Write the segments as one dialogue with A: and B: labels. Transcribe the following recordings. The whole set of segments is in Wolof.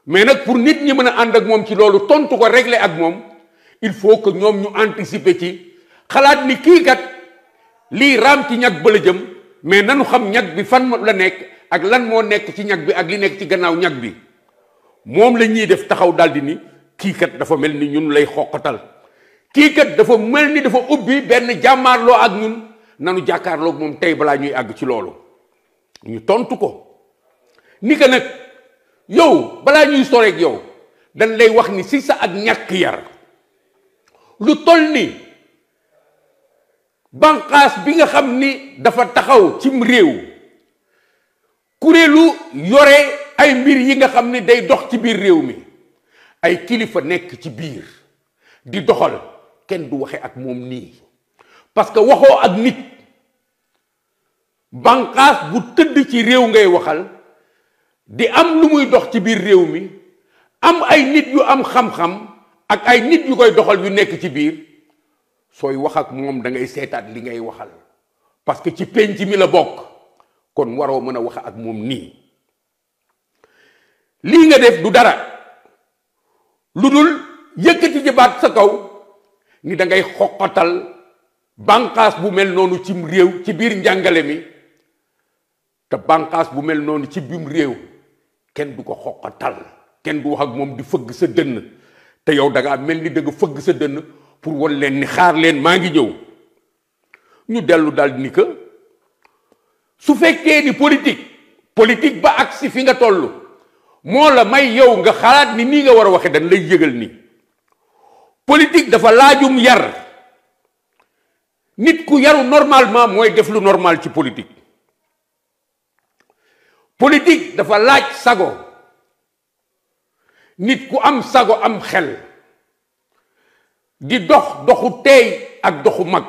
A: mais nag pour nit ñi mën a ànd ak moom ci loolu tontu ko régler ak moom il faut que ñoom ñu anticiper ci xalaat ni kii kat lii raam ci ñag ba la jëm mais nanu xam ñag bi fan la nekk ak lan moo nekk ci ñag bi ak li nekk ci gannaaw ñag bi moom la ñuy def taxaw daldi ni kii kat dafa mel ni ñun lay xoqatal kii kat dafa mel ni dafa ubbi benn jàmmaarloo ak ñun nanu jàkkaarloo moom tey balaa ñuy àgg ci loolu ñu tontu ko ni que nag yow balaa ñuy soreeg yow dañ lay wax ni si sa ak ñàkk yar lu toll ni banqaas bi nga xam ni dafa taxaw cim réew kuréelu yore ay mbir yi nga xam ni day dox ci biir réew mi ay kilifa nekk ci biir di doxal kenn du waxe ak moom nii parce que waxoo ak nit banqaas bu tëdd ci réew ngay waxal di am lu muy dox ci biir réew mi am ay nit yu am xam-xam ak ay nit yu koy doxal yu nekk ci biir sooy wax ak moom da ngay seetaat li ngay waxal parce que ci penc mi la bokk kon waroo mën a wax ak moom nii lii nga def du dara lu dul yëkkati ci baat sa kaw ni da ngay xoqatal bànqaas bu mel noonu cim réew ci biir njàngale mi te bànqaas bu mel noonu ci biim réew kenn du ko xoqatal kenn du wax ak moom di fëgg sa dënn te yow da ngaa mel ni da nga fëgg sa dënn pour wan leen ni xaar leen maa ngi ñëw ñu dellu daal ni que su fekkee ni politique politique ba agsi fi nga toll moo la may yow nga xalaat ni nii nga war a waxe dañ lay yëgal ni politique dafa laajum yar nit ku yaru normalement mooy def lu normal ci politique politique dafa laaj sago nit ku am sago am xel di dox doxu teey ak doxu mag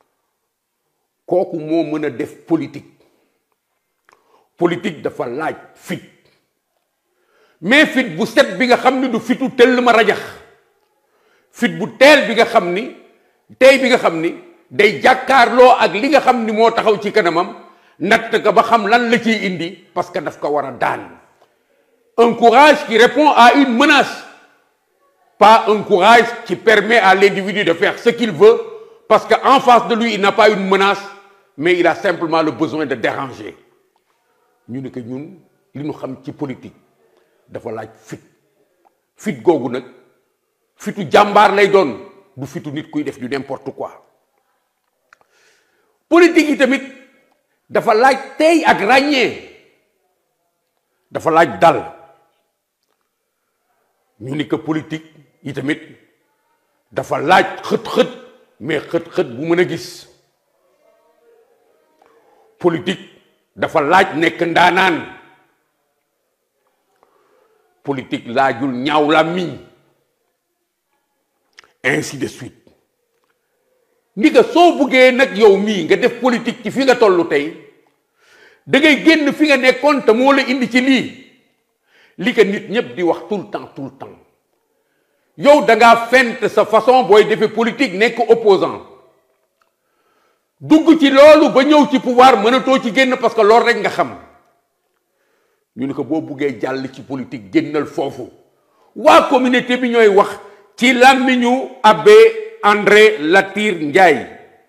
A: kooku moo mën a def politique politique dafa laaj fit mais fit bu set bi nga xam ni du fitu tëll ma rajax fit bu teel bi nga xam ni tey bi nga xam ni day jàkkaarloo ak li nga xam ni moo taxaw ci kanamam natt ka ba xam lan la ciy indi parce que daf ko war a daan un courage qui répond à une menace pas un courage qui permet à l'individu de faire ce qu'il veut parce que en face de lui il n'a pas une menace mais il a simplement le besoin de déranger ñu ne que ñun li ñu xam ci politique dafa laaj fit fit googu nag fitu jàmbaar lay doon du fitu nit kuy def du n'importe quoi politique yi tamit dafa laaj tey ak ràññee dafa laaj dal ñu ni que politique yi tamit dafa laaj xët-xët mais xët-xët bu mën a gis politique dafa laaj nekk ndaanaan politique laajul ñaaw làmmiñ ainsi de suite ni nga soo buggee nag yow mii nga def politique ci fi nga tollu tey da ngay génn fi nga nekkoon te moo la indi ci lii li ko nit ñëpp di wax tout le temps tout le temps yow da ngaa fent sa façon booy defee politique nekk opposant dugg ci loolu ba ñëw ci pouvoir mënatoo ci génn parce que loolu rek nga xam ñu ne ko boo buggee jàll ci politique génnal foofu waa communauté bi ñooy wax ci làmmiñu abbé André Latyr Ndiaye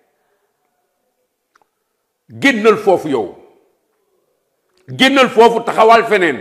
A: génnal foofu yow génnal foofu taxawal feneen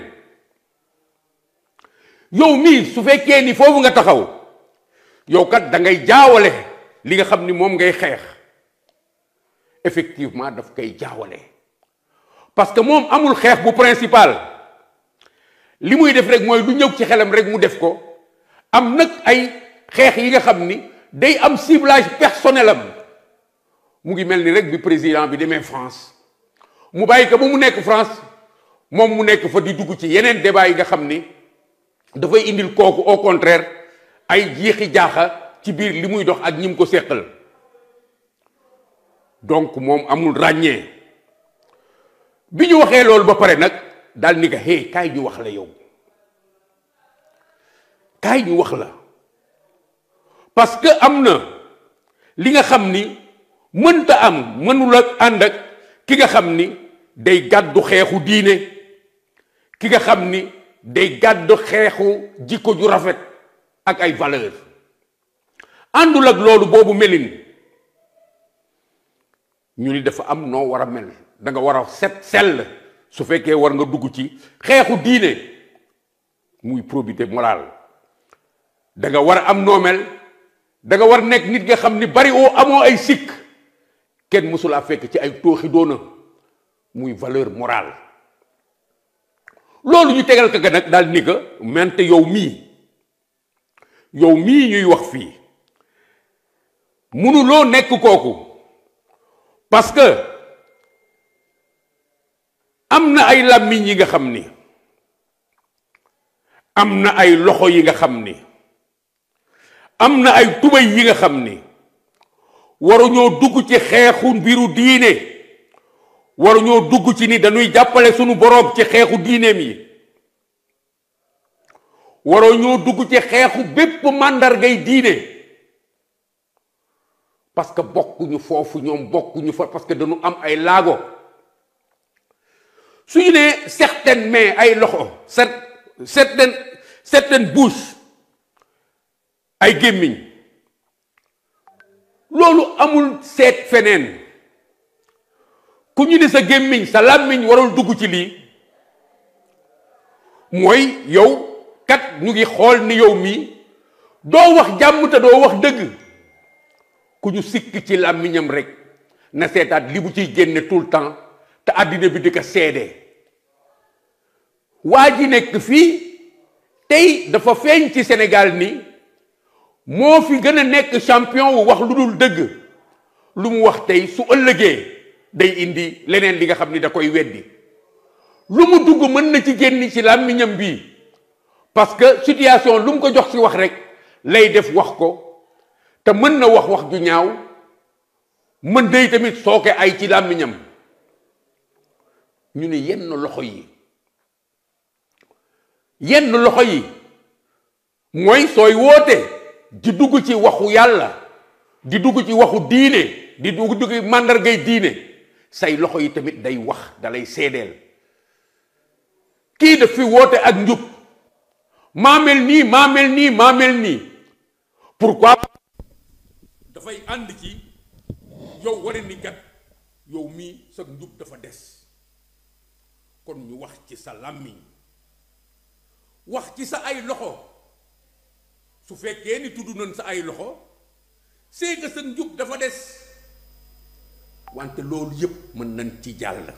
A: yow mii su fekkee ni foofu nga taxaw yow kat da ngay jaawale li nga xam ni moom ngay xeex effectivement daf koy jaawale parce que moom amul xeex bu principal li muy def rek mooy lu ñëw ci xelam rek mu def ko am nag ay xeex yi nga xam ni day am ciblage personnel am mu ngi mel ni rek bi président bi demee France mu bàyyi ko ba mu nekk France moom mu nekk fa di dugg ci yeneen débat yi nga xam ni dafay indil kooku au contraire ay jiixi jaaxa ci biir li muy dox ak ñi mu ko séqal donc moom amul ràññee bi ñu waxee loolu ba pare nag daal ni ko hey kaay ñu wax la yow kaay ñu wax la parce que am na li nga xam ni mënta am mënul ak ànd ak ki nga xam ni day gàddu xeexu diine ki nga xam ni day gàdd xeexu jikko ju rafet ak ay valeur àndul ak loolu boobu melin ñu ni dafa am noo war a mel da nga war a set sell su fekkee war nga dugg ci xeexu diine muy probité morale da nga war a am noo mel da nga war nekk nit nga xam ni bari oo amoo ay sikk kenn mësulaa fekk ci ay tooxi doona muy valeur morale loolu ñu tegal ka ga nag daal ni ka mente yow mii yow mii ñuy wax fii mënuloo nekk kooku parce que am na ay làmmiñ yi nga xam ni am na ay loxo yi nga xam ni am na ay tubay yi nga xam ni waruñoo dugg ci xeexu mbiru diine waruñoo dugg ci ni dañuy jàppale sunu boroom ci xeexu diineem yi waruñoo dugg ci xeexu bépp màndargay diine parce que bokkuñu foofu ñoom bokkuñu fa parce que dañu am ay laago suñu nee certaines mains ay loxo certaines certaines bouches ay gémmiñ loolu amul seet feneen ku ñu ni sa gémmiñ sa làmmiñ warul dugg ci lii mooy yow kat ñu ngi xool ni yow mii doo wax jàmm te doo wax dëgg ku ñu sikk ci làmmiñam rek na seetaat li bu ciy génne tout le temps te àddina bi di ko seede waa ji nekk fii tey dafa feeñ ci Sénégal ni moo fi gën a nekk champion wu wax lu dul dëgg lu mu wax tey su ëllëgee day indi leneen li nga xam ni da koy weddi lu mu dugg mën na ci génn ci làmmiñam bii parce que situation lu mu ko jox ci wax rek lay def wax ko te mën na wax wax ju ñaaw mën day tamit sooke ay ci làmmiñam ñu ne yenn loxo yi yenn loxo yi mooy sooy woote di dugg ci waxu yàlla di dugg ci waxu diine di dugg dugg màndargay diine say loxo yi tamit day wax dalay seedeel kii daf fi woote ak njub maa mel nii maa mel nii maa mel nii pourquoi dafay ànd ci yow wara ni kat yow mii sa njub dafa des kon ñu wax ci sa làmmiñ wax ci sa ay loxo su fekkee ni tudd nañ sa ay loxo c'est que sa njub dafa des wante loolu yépp mën nañ ci jàll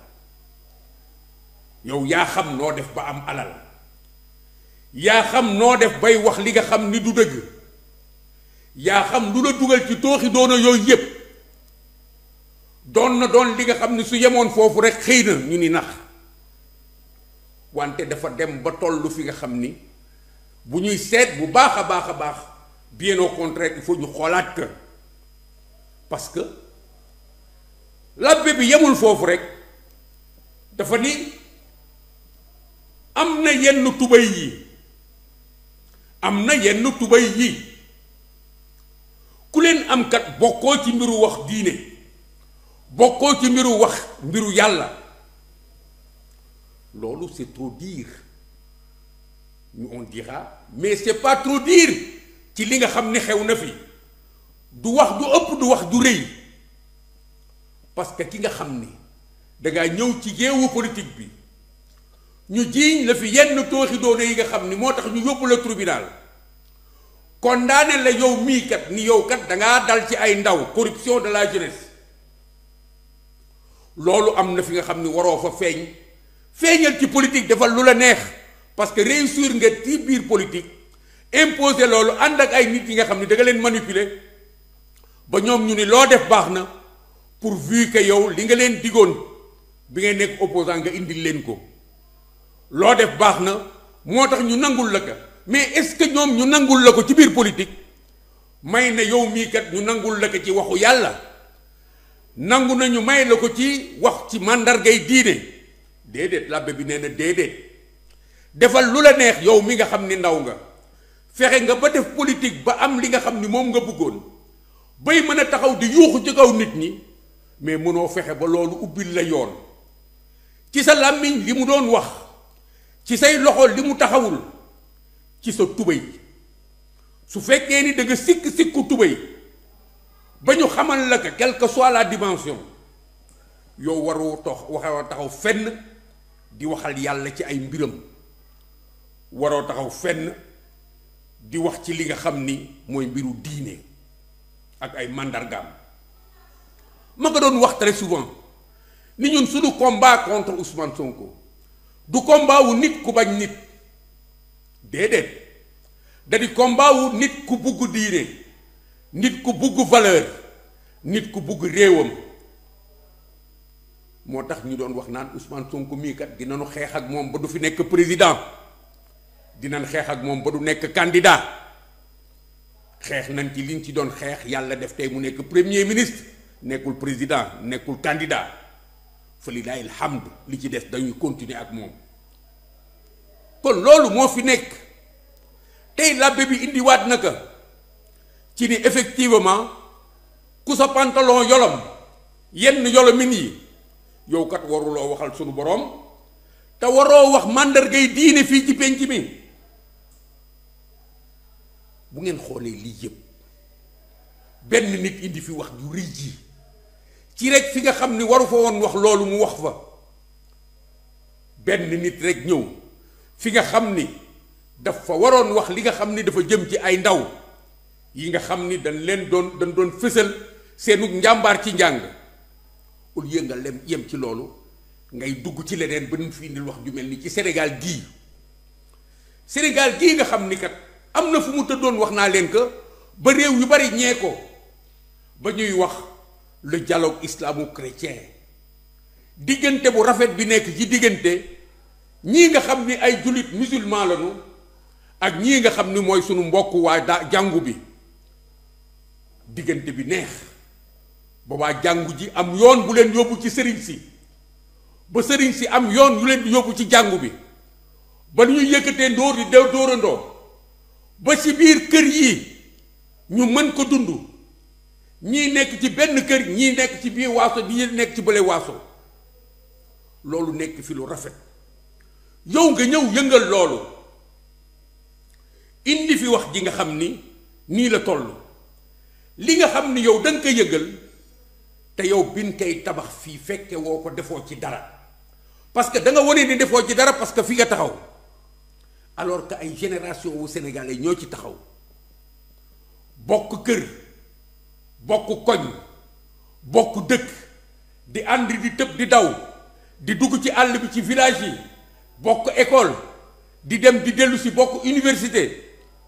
A: yow yaa xam noo def ba am alal yaa xam noo def bay wax li nga xam ni du dëgg yaa xam lu la dugal ci tooxi doona yooyu yépp doon na doon li nga xam ni su yemoon foofu rek xëy na ñu ni nax wante dafa dem ba tollu fi nga xam ni bu ñuy seet bu baax a baax a baax bien au contraire il faut ñu xoolaat que parce que labbe bi yemul foofu rek dafa ni am na yenn tubay yi am na yenn tubay yi ku leen am kat bokkoo ci mbiru wax diine bokkoo ci mbiru wax mbiru yàlla loolu c'est trop dire ñu on dira mais c'est pas trop dire ci li nga xam ni xew na fi du wax du ëpp du wax du rëy parce que ki nga xam ni dangaa ñëw ci géewu politique bi ñu jiiñ la fi yenn tooxi doone yi nga xam ni moo tax ñu yóbbu la tribunal condamné la yow mii kat ni yow kat dangaa dal ci ay ndaw corruption de la jeunesse loolu am na fi nga xam ni waroo fa feeñ feeñal ci politique defal lu la neex parce que réussir nga ci biir politique imposer loolu ànd ak ay nit yi nga xam ni da nga leen manipuler ba ñoom ñu ni loo def baax na pourvu que yow li nga leen digoon bi ngay nekk opposant nga indil leen ko loo def baax na moo tax ñu nangul la ko mais est-ce que ñoom ñu nangul la ko ci biir politique may na yow mii kat ñu nangul la ko ci waxu yàlla nangu nañu may la ko ci wax ci màndargay diine déedéet làbbe bi nee na déedéet defal lu la neex yow mi nga xam ni ndaw nga fexe nga ba def politique ba am li nga xam ni moom nga bëggoon bay mën a taxaw di yuuxu ci kaw nit ñi mais mënoo fexe ba loolu ubbil la yoon ci sa làmmiñ li mu doon wax ci say loxo li mu taxawul ci sa tubéy su fekkee ni da nga sikk sikku tubéy ba ñu xamal la que quelle que soit la dimension yow waroo tox waxoo taxaw fenn di waxal yàlla ci ay mbiram waroo taxaw fenn di wax ci li nga xam ni mooy mbiru diine ak ay màndargaam ma nga doon wax très souvent ni ñun suñu combat contre Ousmane Sonko du combat wu nit ku bañ nit déedéet da di combat wu nit ku bugg diine nit ku bugg valeur nit ku bugg réewam moo tax ñu doon wax naan Ousmane Sonko mii kat dinañu xeex ak moom ba du fi nekk président dinañ xeex ak moom ba du nekk candidat xeex nañ ci liñ ci doon xeex yàlla def tey mu nekk premier ministre nekkul président nekkul candidat fa lilahi alhamd li ci des dañuy continuer ak moom kon loolu moo fi nekk tey labbe bi indiwaat na ko ci ni effectivement ku sa pantalon yolom yenn yolomin yi yow kat waruloo waxal sunu boroom te waroo wax màndargay diine fii ci penc mi bu ngeen xoolee lii yëpp benn nit indi fi wax ju rëy ji ci rek fi nga xam ni waru fa woon wax loolu mu wax fa benn nit rek ñëw fi nga xam ni dafa waroon wax li nga xam ni dafa jëm ci ay ndaw yi nga xam ni dañ leen doon dañ doon fësal seenu njàmbaar ci njàng au lieu nga lem yem ci loolu ngay dugg ci leneen ba ñu fi indil wax ju mel ni ci Sénégal gii Sénégal gii nga xam ni kat am na fu mu tëddoon wax naa leen que ba réew yu bari ñee ko ba ñuy wax le dialogue islamo-chrétien diggante bu rafet bi nekk ci diggante ñii nga xam ni ay jullit musulman lañu ak ñii nga xam ni mooy sunu mbokk waa da jàngu bi diggante bi neex ba waa jàngu ji am yoon bu leen yóbbu ci sëriñ si ba sëriñ si am yoon yu leen di yóbbu ci jàngu bi ba ñuy yëkkatee ndóor di dew dóorandoo ba ci biir kër yi ñu mën ko dund ñii nekk ci benn kër ñii nekk ci biir waaso ñii nekk ci bële waaso loolu nekk fi lu rafet yow nga ñëw yëngal loolu indi fi wax ji nga xam ni nii la toll li nga xam ni yow da nga ko yëngal te yow bin koy tabax fii fekke woo ko defoo ci dara parce que da nga wane ni defoo ci dara parce que fi nga taxaw alors que ay génération wu sénégalais ñoo ci taxaw bokk kër bokk koñ bokk dëkk di ànd di tëb di daw di dugg ci àll bi ci village yi bokk école di dem di dellu si bokk université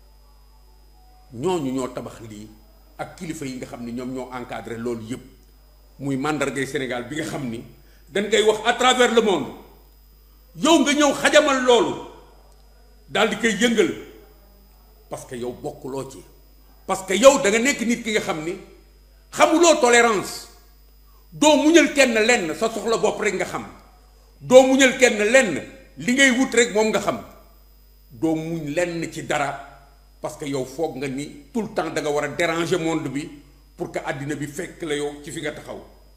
A: ñooñu ñoo tabax lii ak kilifa yi nga xam ni ñoom ñoo encadré loolu yëpp muy màndargay Sénégal bi nga xam ni dañ koy wax à travers le monde yow nga ñëw xajamal loolu daal di koy yëngal parce que yow bokkuloo ci parce que yow da nga nekk nit ki nga xam ni xamuloo tolérance doo muñal kenn lenn sa soxla bopp rek nga xam doo muñal kenn lenn li ngay wut rek moom nga xam doo muñ lenn ci dara parce que yow foog nga ni tout le temps da nga war a déranger monde bi pour que àddina bi fekk la yow ci fi nga taxaw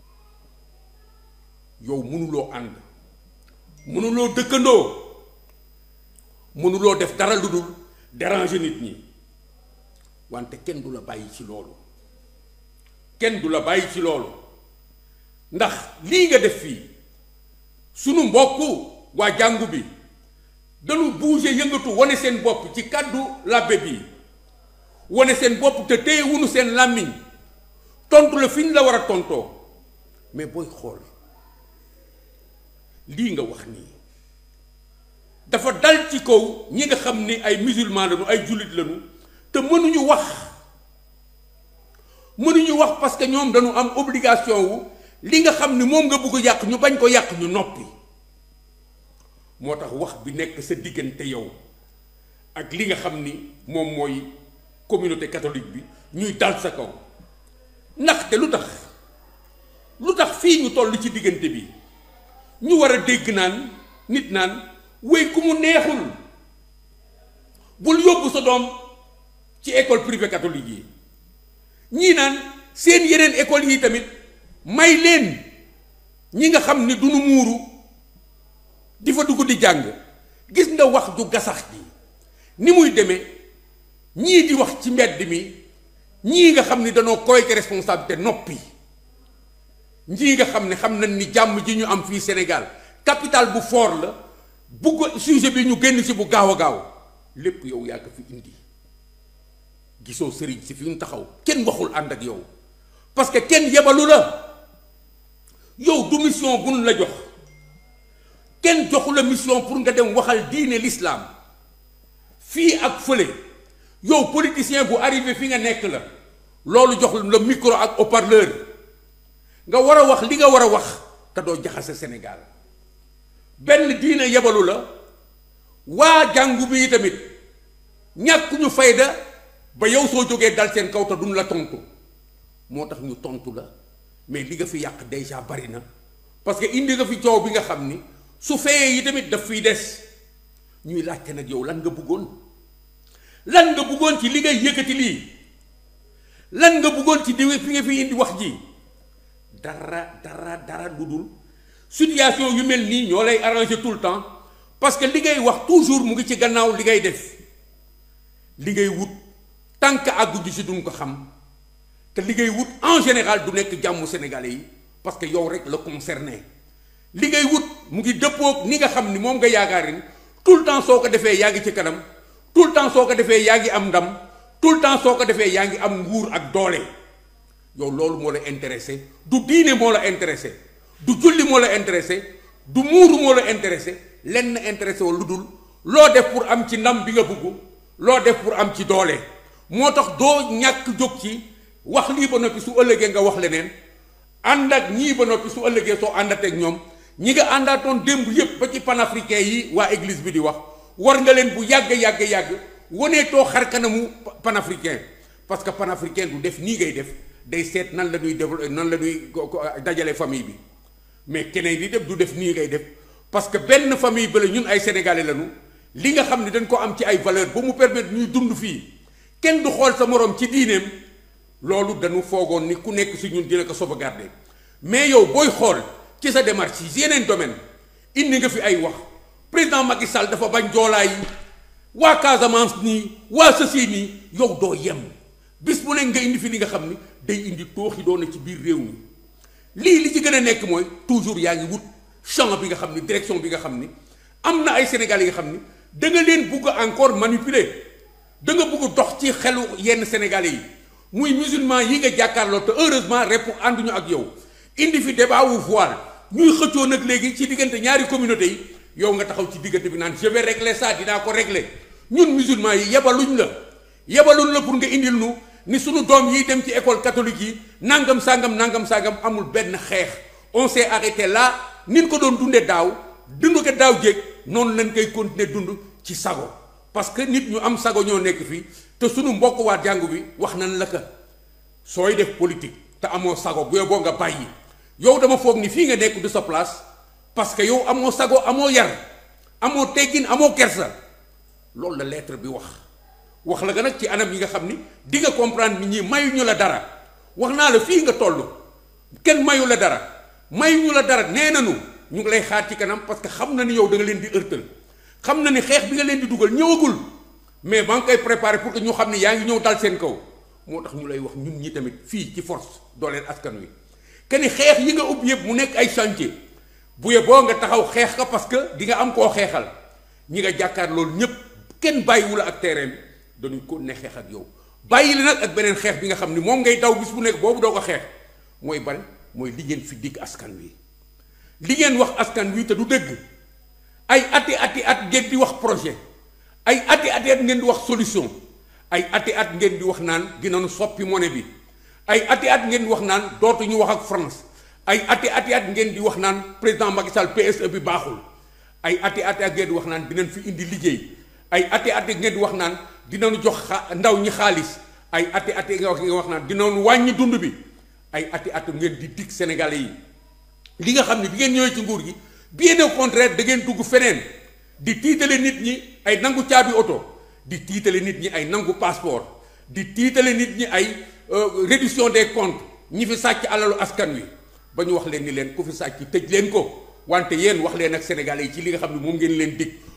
A: yow mënuloo ànd mënuloo dëkkandoo mënuloo def dara lu dul déranger nit ñi wante kenn du la bàyyi ci loolu kenn du la bàyyi ci loolu ndax lii nga def fii sunu mbokk waa jàngu bi dañu bouger yëngatu wane seen bopp ci kàddu làbbe bi wane seen bopp te téye wunu seen làmmiñ tontu la fi ñu la war a tontoo mais booy xool lii nga wax nii dafa dal ci kaw ñi nga xam ni ay musulman lañu ay jullit lañu te mënuñu wax mënuñu wax parce que ñoom dañu am obligation wu li nga xam ni moom nga bëgg yàq ñu bañ ko yàq ñu noppi moo tax wax bi nekk sa diggante yow ak li nga xam ni moom mooy communauté catholique bi ñuy dal sa kaw ndaxte lu tax lu tax fii ñu toll ci diggante bi ñu war a dégg naan nit naan wéy ku mu neexul bul yóbbu sa doom ci école privée catholique yi ñii naan seen yeneen école yi tamit may leen ñi nga xam ni du nu muuru di fa dugg di jàng gis nga wax ju gasax ji ni muy demee ñii di wax ci mbedd mi ñii nga xam ni danoo koyte responsabilité noppi ñii nga xam ne xam nañ ni jàmm ji ñu am fii Sénégal capital bu fort la bugg sujet bi ñu génn ci bu gaaw a gaaw lépp yow yaa ko fi indi gisoo sëriñ si fi ñu taxaw kenn waxul ànd ak yow parce que kenn yebalu la yow du mission buñ la jox kenn joxu la mission pour nga dem waxal diine l'islam fii ak fële yow politicien bu arrivé fi nga nekk la loolu jox la micro ak haut-parleur nga war a wax li nga war a wax te doo jaxase Sénégal benn diine yebalu la waa jàngu bi tamit ñàkk ñu fayda ba yow soo jógee dal seen kaw te duñ la tontu moo tax ñu tontu la mais li nga fi yàq déjà bari na parce que indi nga fi coow bi nga xam ni su feyee yi tamit daf fiy des ñuy laajte nag yow lan nga bëggoon lan nga bëggoon ci li ngay yëkkati lii lan nga bëggoon ci di fi nga fi indi wax ji dara dara dara lu dul situation yu mel nii ñoo lay arranger tout le temps parce que li ngay wax toujours mu ngi ci gannaaw li ngay def li ngay wut tant que àggu ji si duñ ko xam te li ngay wut en général du nekk jàmmu sénégalais yi parce que yow rek la concerné li ngay wut mu ngi dëppoog ni nga xam ni moom nga yaakaar ni tout le temps soo ko defee yaa ngi ci kanam tout le temps soo ko defee yaa ngi am ndam tout le temps soo ko defee yaa ngi am nguur ak doole yow loolu moo la intéressé du diine moo la intéressé du julli moo la intéressé du muuru moo la intéressé lenn intéressé wala lu dul loo def pour am ci ndam bi nga bëgg loo def pour am ci doole moo tax doo ñàkk jóg ci wax lii ba noppi su ëllëgee nga wax leneen ànd ak ñii ba noppi su ëllëgee soo àndateeg ñoom ñi nga àndaatoon démb yépp ba ci panafricain yi waa église bi di wax war nga leen bu yàgg yàgg yàgg waneetoo xar kanamu panafricain parce que panafricain du def nii ngay def day seet nan la ñuy développé nan la ñuy dajale famille bi mais keneen di def du def nii ngay def parce que benn famille ba la ñun ay sénégalais lañu li nga xam ne dañ ko am ci ay valeur ba mu permettre ñuy dund fii kenn du xool sa moroom ci diineem loolu dañu foogoon ni ku nekk si ñun dina ko sauvegarder mais yow booy xool ci sa démarche yi yeneen domaine indi nga fi ay wax président Macky Sall dafa bañ joolaa yi waa Casamance nii waa Sassi nii yow doo yem bis bu nekk nga indi fi li nga xam ni day indi tooxi doona ci biir réew mi lii li ci gën a nekk mooy toujours yaa ngi wut champ bi nga xam ni direction bi nga xam ni am na ay Sénégal yi nga xam ni da nga leen bugg encore manipuler da nga bugg dox ci xelu yenn Sénégalais yi muy musulman yi nga jàkkaarloo te heureusement rep ànduñu ak yow indi fi débat wu voile ñuy xëccoo nag léegi ci diggante ñaari communauté yi yow nga taxaw ci diggante bi naan je vais régler ça dinaa ko régler ñun musulman yi yebaluñ la yebaluñ la pour nga indil nu ni sunu doom yi dem ci école catholique yi nangam sangam nangam sangam amul benn xeex on s'est arrêté là nin ko doon dundee daaw dund ko daaw jéeg noonu lañ koy continuer dund ci sago parce que nit ñu am sago ñoo nekk fii te sunu mbokk waa jàngu bi wax nañ la ka sooy def politique te amoo sago bu boo nga bàyyi yow dama foog ni fii nga nekk du sa place parce que yow amoo sago amoo yar amoo teggin amoo kersa loolu la lettre bi wax wax la nga nag ci anam yi nga xam ni di nga comprendre nit ñi mayuñu la dara wax naa la fii nga toll kenn mayu la dara mayuñu la dara nee nañu ñu ngi lay xaar ci kanam parce que xam na ni yow da nga leen di ërtal xam na ni xeex bi nga leen di dugal ñëwagul mais maa ngi koy préparer pour que ñu xam ni yaa ngi ñëw dal seen kaw moo tax ñu lay wax ñun ñi tamit fii ci force dooleel askan wi que ni xeex yi nga ubbi yëpp mu nekk ay chantier bu ye boo nga taxaw xeex ka parce que di nga am koo xeexal ñi nga jàkkaar loolu ñëpp kenn bàyyiwu la ak terrain bi dañuy ko ne xeex ak yow bàyyi la nag ak beneen xeex bi nga xam ni moom ngay daw bis bu nekk boobu doo ko xeex mooy ban mooy li ngeen fi digg askan wi li ngeen wax askan wi te du dëgg ay ati ati at ngeen di wax projet ay ati ati at ngeen di wax solution ay ati at ngeen di wax naan dinañu soppi monnaie bi ay ati at ngeen di wax naan dootuñu wax ak France ay ati ati at ngeen di wax naan président Macky Sall PSE bi baaxul ay ati ati at ngeen di wax naan dinañ fi indi liggéey ay ati ati ngeen di wax naan dinañu jox ndaw ñi xaalis ay ati ati nga wax naan dinañu wàññi dund bi ay ati at ngeen di dig Sénégalais yi li nga xam ne bi ngeen ñëwee ci nguur gi bien au contraire da ngeen dugg feneen di tiitale nit ñi ay nangu caabi oto di tiitale nit ñi ay nangu passeport di tiitale nit ñi ay réduction des comptes ñi fi sàcc alalu askan wi ba ñu wax leen ni leen ku fi sàcc tëj leen ko wante yéen wax leen ak sénégalais yi ci li nga xam ne moom ngeen leen dig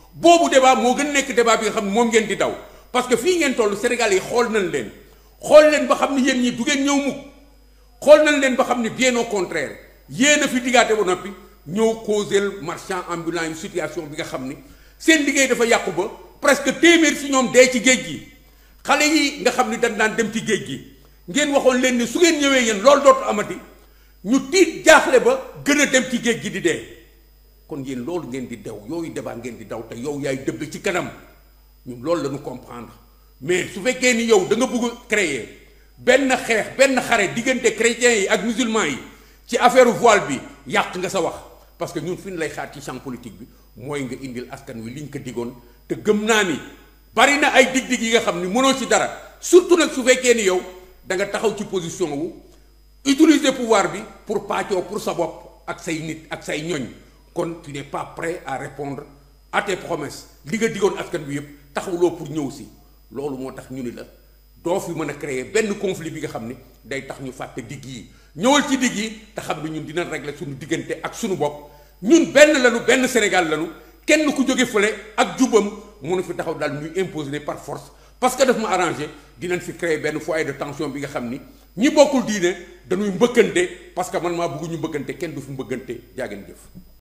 A: boobu débat moo gën nekk débat bi nga xam ne moom ngeen di daw parce que fii ngeen toll Sénégal yi xool nañ leen xool leen ba xam ne yéen ñi du ngeen ñëw mukk xool nañ leen ba xam ne bien au contraire yéen a fi diggaate ba noppi ñëw causel marchand ambulant yu situation bi nga xam ni seen liggéey dafa yàqu ba presque téeméer si ñoom dee ci géej gi xale yi nga xam ni dañ daan dem ci géej gi ngeen waxoon leen ni su ngeen ñëwee yéen loolu dootu amati ñu tiit jaaxle ba gën a dem ci géej gi di dee kon yéen loolu ngeen di daw yooyu débat ngeen di daw te yow yaay dëbb ci kanam ñun loolu la ñu comprendre mais su fekkee ni yow da nga bëgg créer benn xeex benn xare diggante chrétiens yi ak musulmans yi ci affaire voile bi yàq nga sa wax parce que ñun fi ñu lay xaar ci champ politique bi mooy nga indil askan wi liñ ko digoon te gëm naa ni bari na ay dig-dig yi nga xam ni mënoo ci dara surtout nag su fekkee ni yow da nga taxaw ci position wu utiliser pouvoir bi pour pàccoo pour sa bopp ak say nit ak say ñoñ kon tu n'es pas prêt à répondre à tes promesses li nga digoon askan bi yëpp taxawuloo pour ñëw si loolu moo tax ñu ni la doo fi mën a créer benn conflit bi nga xam ni day tax ñu fàtte digg yi ñëwal ci digg yi te xam ne ñun dina régler suñu diggante ak suñu bopp ñun benn lañu benn Sénégal lañu kenn ku jóge fële ak jubam mënu fi taxaw daal ñuy imposer par force parce que daf ma arrangé dinañ fi créer benn foyer de tension bi nga xam ni ñi bokkul diine dañuy mbëkkante parce que man maa bëgg ñu mbëkkante kenn du fi mbëkkante jaageen jëf